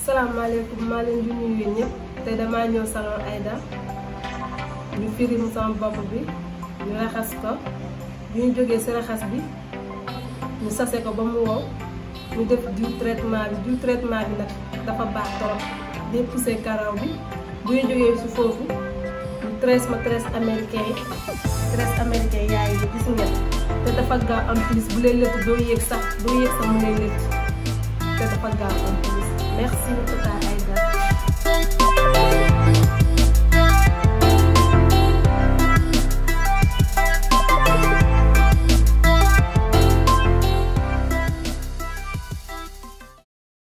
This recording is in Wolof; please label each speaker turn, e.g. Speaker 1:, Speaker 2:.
Speaker 1: salaamaaleykum maa leen di nuyu yéen ñëpp te damaa ñëw salon Aïda ñu firim sama bopp bi ñu raxas ko bi ñu jógee ci raxas bi ñu sase ko ba mu wow ñu def diw traitement bi diw traitement bi nag dafa baax trop day pousser karaw bi bu ñu jógee ci foofu ñu tresse ma tresse américain yi tresse américain yaay yi gis ngeen te dafa gaaw en plus bu lay lëtt doo yéeg sax doo yéeg sax mu lay lëtt te dafa gaaw en plus merci Tata Aïda